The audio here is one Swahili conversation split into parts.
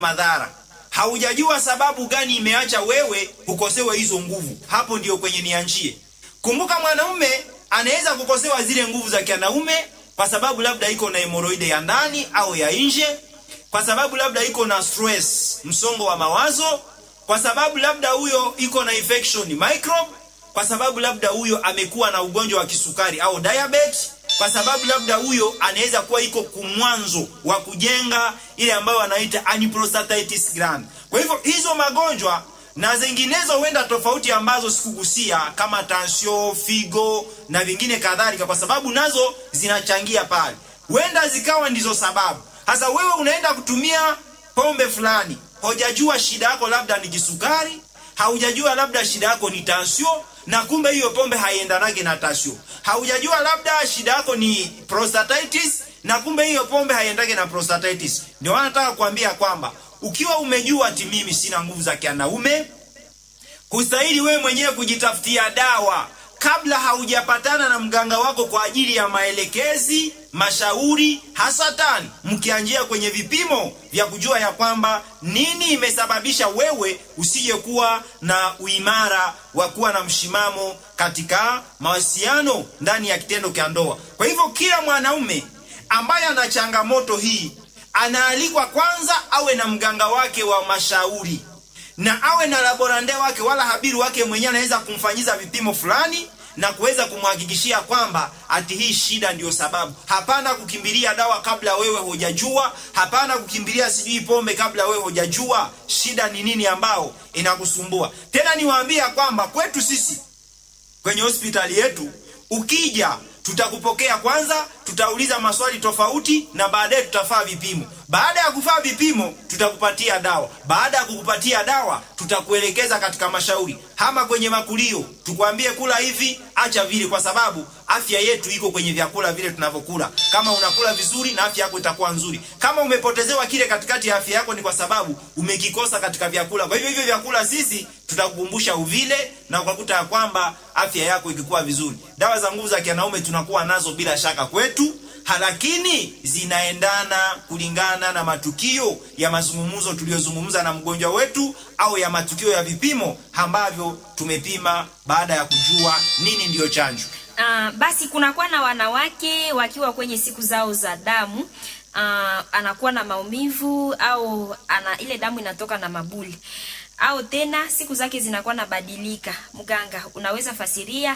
madhara. Haujajua sababu gani imeacha wewe ukosewe hizo nguvu. Hapo ndio kwenye nianjie. Kumbuka, mwanaume anaweza kukosewa zile nguvu za kianaume kwa sababu labda iko na hemoroide ya ndani au ya nje, kwa sababu labda iko na stress, msongo wa mawazo, kwa sababu labda huyo iko na infection microbe, kwa sababu labda huyo amekuwa na ugonjwa wa kisukari au diabetes, kwa sababu labda huyo anaweza kuwa iko kumwanzo wa kujenga ile ambayo wanaita anprostatitis gland. Kwa hivyo hizo magonjwa na zinginezo huenda tofauti ambazo sikugusia kama tansio, figo na vingine kadhalika, kwa sababu nazo zinachangia pale, huenda zikawa ndizo sababu. Sasa wewe unaenda kutumia pombe fulani, hujajua shida yako labda ni kisukari, haujajua labda shida yako ni tansio, na kumbe hiyo pombe haiendanage na tansio. Haujajua labda shida yako ni prostatitis, na kumbe hiyo pombe haiendage na prostatitis. Ndio wanataka kuambia kwamba ukiwa umejua ati mimi sina nguvu za kianaume, kustahili wewe mwenyewe kujitafutia dawa kabla haujapatana na mganga wako kwa ajili ya maelekezi, mashauri, hasatan mkianjia kwenye vipimo vya kujua ya kwamba nini imesababisha wewe usije kuwa na uimara wa kuwa na mshimamo katika mawasiliano ndani ya kitendo cha ndoa. Kwa hivyo kila mwanaume ambaye ana changamoto hii anaalikwa kwanza awe na mganga wake wa mashauri na awe na laborande wake wala habiru wake mwenyewe anaweza kumfanyiza vipimo fulani na kuweza kumhakikishia kwamba ati hii shida ndiyo sababu. Hapana kukimbilia dawa kabla wewe hujajua, hapana kukimbilia sijui pombe kabla wewe hujajua shida ni nini ambao inakusumbua. Tena niwaambia kwamba kwetu sisi kwenye hospitali yetu ukija tutakupokea kwanza, tutauliza maswali tofauti na baadaye tutafaa vipimo. Baada ya kufaa vipimo, tutakupatia dawa. Baada ya kukupatia dawa, tutakuelekeza katika mashauri, hama kwenye makulio, tukwambie kula hivi, acha vile, kwa sababu afya yetu iko kwenye vyakula vile tunavyokula. Kama unakula vizuri, na afya yako itakuwa nzuri. Kama umepotezewa kile katikati ya afya yako, ni kwa sababu umekikosa katika vyakula. Kwa hivyo hivyo vyakula sisi tutakukumbusha uvile, na ukakuta ya kwamba afya yako ikikuwa vizuri. Dawa za nguvu za kianaume tunakuwa nazo bila shaka kwetu, lakini zinaendana kulingana na matukio ya mazungumzo tuliyozungumza na mgonjwa wetu au ya matukio ya vipimo ambavyo tumepima baada ya kujua nini ndiyo chanjo. Uh, basi kunakuwa na wanawake wakiwa kwenye siku zao za damu uh, anakuwa na maumivu au ana ile damu inatoka na mabuli au tena siku zake zinakuwa nabadilika. Mganga, unaweza fasiria?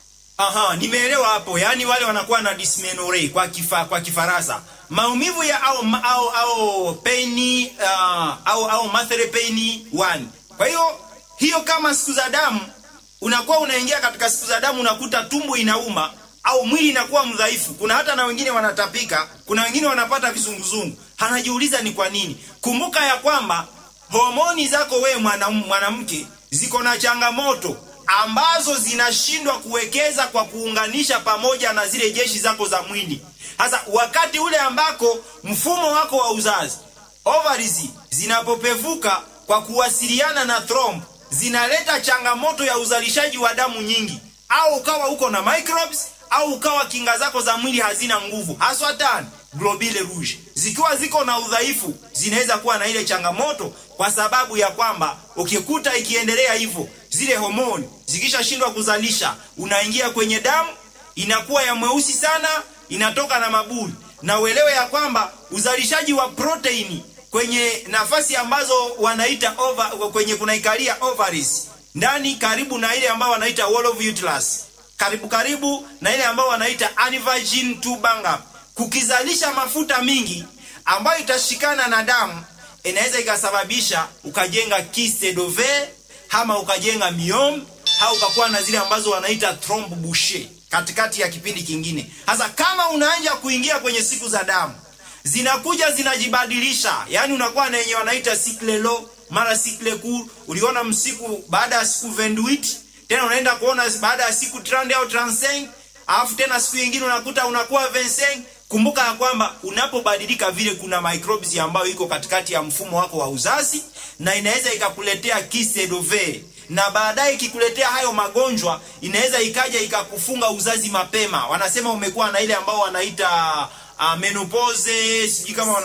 Aha, nimeelewa hapo. Yaani wale wanakuwa na dysmenorrhea kwa kifa, kwa Kifaransa. Maumivu ya au au au pain uh, au au monthly pain one. Kwa hiyo hiyo kama siku za damu unakuwa unaingia katika siku za damu unakuta tumbo inauma au mwili inakuwa mdhaifu. Kuna hata na wengine wanatapika, kuna wengine wanapata vizunguzungu. Anajiuliza ni kwa nini? Kumbuka ya kwamba homoni zako wewe mwanamke ziko na changamoto ambazo zinashindwa kuwekeza kwa kuunganisha pamoja na zile jeshi zako za mwili. Sasa wakati ule ambako mfumo wako wa uzazi ovaries zinapopevuka kwa kuwasiliana na thromb, zinaleta changamoto ya uzalishaji wa damu nyingi, au ukawa uko na microbes au ukawa kinga zako za mwili hazina nguvu, haswa tani globule rouge zikiwa ziko na udhaifu, zinaweza kuwa na ile changamoto, kwa sababu ya kwamba ukikuta ikiendelea hivyo, zile homoni zikishashindwa kuzalisha, unaingia kwenye damu, inakuwa ya mweusi sana, inatoka na mabuli. Na uelewe ya kwamba uzalishaji wa proteini kwenye nafasi ambazo wanaita over, kwenye kunaikalia ovaries ndani, karibu na ile ambayo wanaita wall of uterus, karibu karibu na ile ambayo wanaita aneuploidy tubanga kukizalisha mafuta mingi ambayo itashikana na damu, inaweza ikasababisha ukajenga kyste d'ovaire ama ukajenga myome au ukakuwa na zile ambazo wanaita trompe bouchée katikati ya kipindi kingine. Sasa kama unaanza kuingia kwenye siku za damu, zinakuja zinajibadilisha, yani unakuwa na yenye wanaita cycle low mara cycle court. Uliona msiku baada ya siku 28 tena unaenda kuona baada ya siku 30 au 35 alafu tena siku nyingine unakuta unakuwa 25 Kumbuka ya kwamba unapobadilika vile, kuna microbes ambayo iko katikati ya mfumo wako wa uzazi na inaweza ikakuletea kyste d'ovaire, na baadaye ikikuletea hayo magonjwa inaweza ikaja ikakufunga uzazi mapema. Wanasema umekuwa na ile ambao wanaita uh, menopause, sijui kama wana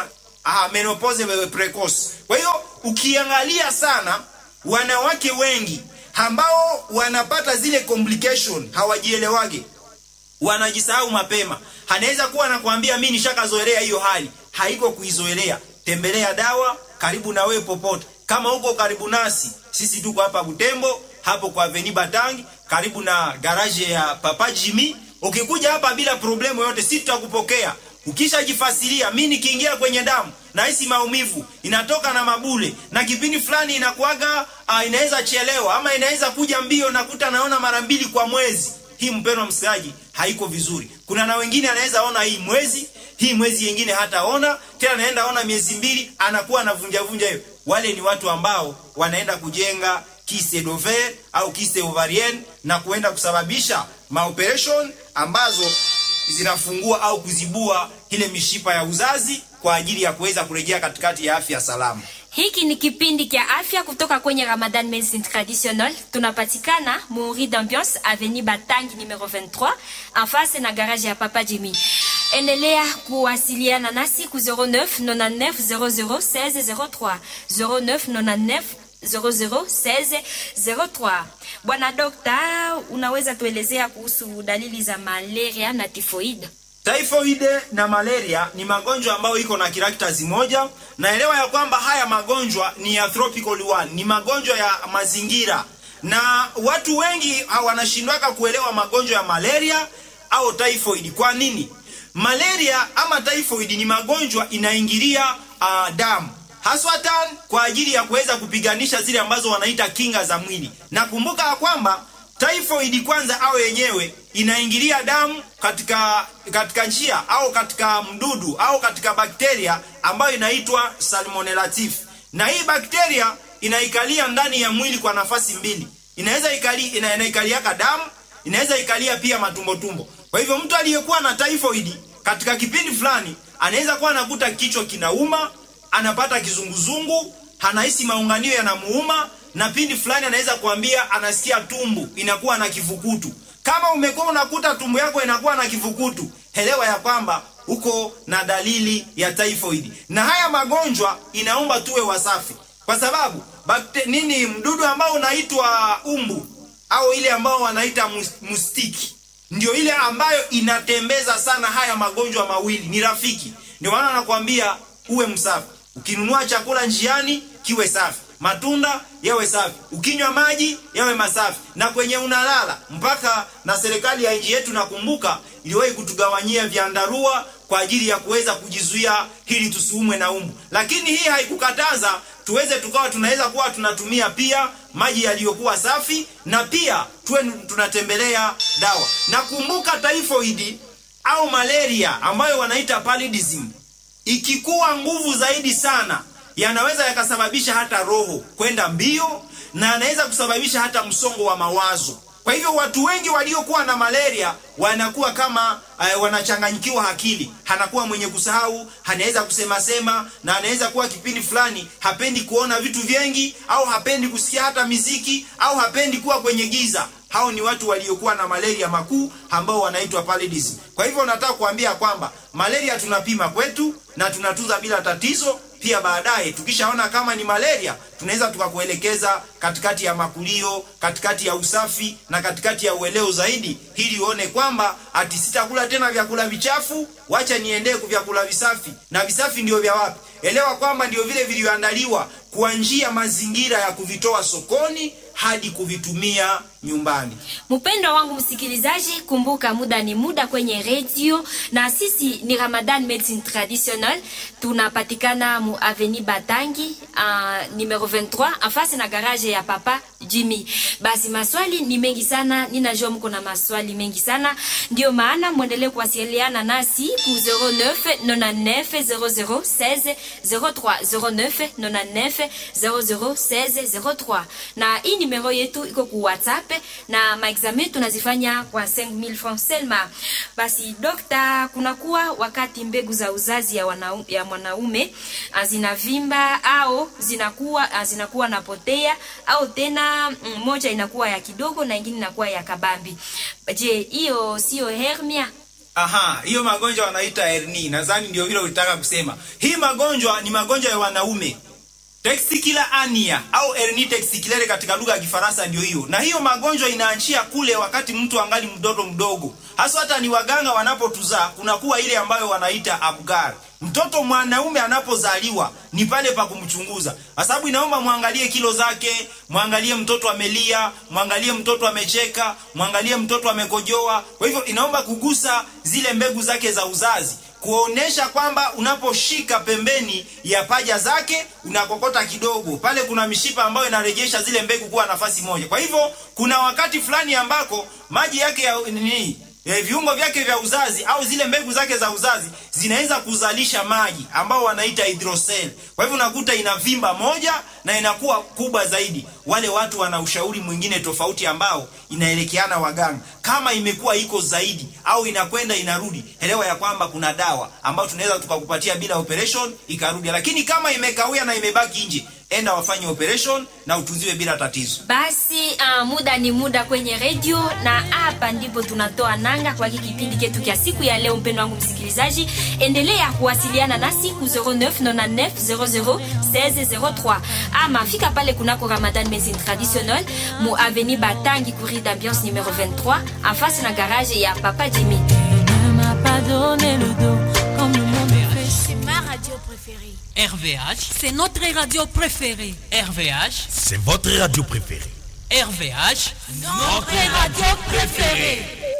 ah, menopause precoce. Kwa hiyo ukiangalia sana wanawake wengi ambao wanapata zile complication hawajielewage, wanajisahau mapema. Anaweza kuwa anakuambia mimi nishakazoelea hiyo hali, haiko kuizoelea. Tembelea dawa karibu na wewe popote. Kama uko karibu nasi, sisi tuko hapa Butembo, hapo kwa Avenue Batangi, karibu na garage ya Papa Jimmy. Ukikuja hapa bila problemu yote, sisi tutakupokea. Ukishajifasiria, mimi nikiingia kwenye damu nahisi maumivu inatoka na mabule, na kipindi fulani inakuaga uh, inaweza chelewa ama inaweza kuja mbio, nakuta naona mara mbili kwa mwezi. Hii mpendwa msikilizaji, haiko vizuri. Kuna na wengine anaweza ona hii mwezi hii mwezi yengine hataona tena, naenda ona miezi mbili, anakuwa anavunja vunja hiyo. Wale ni watu ambao wanaenda kujenga kiste d'ovaire au kiste ovarienne na kuenda kusababisha maoperation ambazo zinafungua au kuzibua ile mishipa ya uzazi kwa ajili ya kuweza kurejea katikati ya afya salama. Hiki ni kipindi kia afya kutoka kwenye Ramadan Medicine Traditional. Tunapatikana Muri d'Ambiance Avenue Batangi numero 23 en face na garage ya Papa Jimmy. Endelea kuwasiliana nasi ku 09 99 00 16 03 09 99 00 16 03. Bwana Dokta, unaweza tuelezea kuhusu dalili za malaria na tifoid? Typhoid na malaria ni magonjwa ambayo iko na characters moja. Naelewa ya kwamba haya magonjwa ni ya tropical one, ni magonjwa ya mazingira, na watu wengi wanashindwaka kuelewa magonjwa ya malaria au typhoid. Kwa nini? Malaria ama typhoid ni magonjwa inaingilia uh, damu haswatan kwa ajili ya kuweza kupiganisha zile ambazo wanaita kinga za mwili. Na kumbuka ya kwamba typhoid kwanza au yenyewe inaingilia damu katika katika njia au katika mdudu au katika bakteria ambayo inaitwa Salmonella typhi, na hii bakteria inaikalia ndani ya mwili kwa nafasi mbili. Inaweza ikali, ina, inaikaliaka damu, inaweza ikalia pia matumbo tumbo. Kwa hivyo mtu aliyekuwa na typhoid katika kipindi fulani anaweza kuwa anakuta kichwa kinauma, anapata kizunguzungu, anahisi maunganio yanamuuma, na pindi fulani anaweza kuambia anasikia tumbu inakuwa na kifukutu. Kama umekuwa unakuta tumbo yako inakuwa na kifukutu, elewa ya kwamba uko na dalili ya typhoid. Na haya magonjwa inaomba tuwe wasafi, kwa sababu bakte, nini mdudu ambao unaitwa umbu au ile ambao wanaita mustiki ndio ile ambayo inatembeza sana haya magonjwa mawili, ni rafiki. Ndio maana nakwambia uwe msafi. Ukinunua chakula njiani kiwe safi, matunda yawe safi, ukinywa maji yawe masafi, na kwenye unalala. Mpaka na serikali ya nchi yetu nakumbuka iliwahi kutugawanyia vyandarua kwa ajili ya kuweza kujizuia ili tusiumwe na umbu, lakini hii haikukataza tuweze tukawa tunaweza kuwa tunatumia pia maji yaliyokuwa safi na pia tuwe tunatembelea dawa. Na kumbuka typhoid au malaria ambayo wanaita paludism, ikikuwa nguvu zaidi sana, yanaweza yakasababisha hata roho kwenda mbio na anaweza kusababisha hata msongo wa mawazo. Kwa hivyo watu wengi waliokuwa na malaria wanakuwa kama uh, wanachanganyikiwa akili, anakuwa mwenye kusahau, anaweza kusema sema, na anaweza kuwa kipindi fulani hapendi kuona vitu vingi, au hapendi kusikia hata miziki, au hapendi kuwa kwenye giza. Hao ni watu waliokuwa na malaria makuu ambao wanaitwa paludism. Kwa hivyo nataka kuambia kwamba malaria tunapima kwetu na tunatunza bila tatizo. Pia baadaye tukishaona kama ni malaria, tunaweza tukakuelekeza katikati ya makulio, katikati ya usafi na katikati ya ueleo zaidi, ili uone kwamba ati sitakula tena vyakula vichafu, wacha niendee kwa vyakula visafi. Na visafi ndio vya wapi? Elewa kwamba ndio vile vilivyoandaliwa kwa njia mazingira ya kuvitoa sokoni hadi kuvitumia nyumbani. Mpendwa wangu msikilizaji, kumbuka muda ni muda kwenye redio, na sisi ni Ramadan Medicine Traditional. Tunapatikana mu Avenue Batangi uh, numero 23 afasi na garage ya Papa Jimmy. Basi maswali ni mengi sana, ninajua mko na maswali mengi sana, ndio maana muendelee kuwasiliana nasi ku 09 99 00 16 03 09 99 00 16 03, na hii numero yetu iko ku WhatsApp na maexamen tunazifanya kwa 5000 francs selma. Basi dokta, kunakuwa wakati mbegu za uzazi ya, wana, ya mwanaume zinavimba au zinakuwa zinakuwa napotea au tena moja inakuwa ya kidogo na ingine inakuwa ya kabambi. Je, hiyo sio hernia? Aha, hiyo magonjwa wanaita hernia. Nadhani ndio vile ulitaka kusema. Hii magonjwa ni magonjwa ya wanaume. Testicular hernia au hernia testiculaire katika lugha ya Kifaransa ndio hiyo. Na hiyo magonjwa inaanzia kule wakati mtu angali mdogo mdogo. Hasa hata ni waganga wanapotuzaa kunakuwa ile ambayo wanaita abgar. Mtoto mwanaume anapozaliwa ni pale pa kumchunguza. Kwa sababu inaomba mwangalie kilo zake, mwangalie mtoto amelia, mwangalie mtoto amecheka, mwangalie mtoto amekojoa. Kwa hivyo inaomba kugusa zile mbegu zake za uzazi kuonesha kwamba unaposhika pembeni ya paja zake unakokota kidogo pale, kuna mishipa ambayo inarejesha zile mbegu kuwa nafasi moja. Kwa hivyo kuna wakati fulani ambako maji yake ya nini e, viungo vyake vya uzazi au zile mbegu zake za uzazi zinaweza kuzalisha maji ambao wanaita hydrocele. Kwa hivyo unakuta inavimba moja na inakuwa kubwa zaidi. Wale watu wana ushauri mwingine tofauti ambao inaelekeana waganga. Kama imekuwa iko zaidi au inakwenda inarudi, elewa ya kwamba kuna dawa ambayo tunaweza tukakupatia bila operation ikarudi, lakini kama imekawia na imebaki nje, enda wafanye operation na utunziwe bila tatizo. Basi uh, muda ni muda kwenye redio, na hapa ndipo tunatoa nanga kwa hiki kipindi chetu cha siku ya leo. Mpendo wangu msikilizaji, endelea kuwasiliana nasi ku 0999 00 1603 ama fika pale kunako Ramadan Medicine Traditionnelle mu avenue Batangi courrier d'ambiance numéro 23 en face na garage ya Papa Jimmy. Ne m'a pas donné le dos comme le monde fait. C'est ma radio préférée. RVH, C'est notre radio préférée. RVH, C'est votre radio préférée. RVH, Notre radio préférée.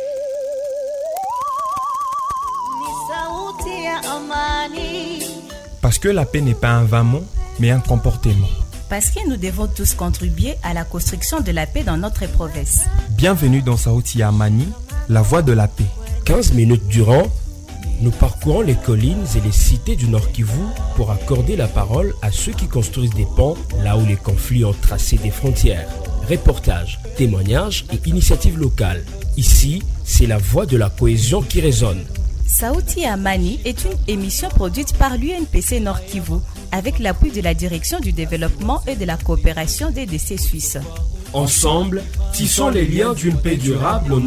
Parce que la paix n'est pas un vain mot, mais un comportement. Parce que nous devons tous contribuer à la construction de la paix dans notre province. Bienvenue dans Saouti Amani, la voie de la paix. 15 minutes durant, nous parcourons les collines et les cités du Nord Kivu pour accorder la parole à ceux qui construisent des ponts là où les conflits ont tracé des frontières. Reportages, témoignages et initiatives locales. Ici, c'est la voix de la cohésion qui résonne. Saouti Amani est une émission produite par l'UNPC Nord Kivu avec l'appui de la Direction du développement et de la coopération des décès suisses. Ensemble, tissons les liens d'une paix durable au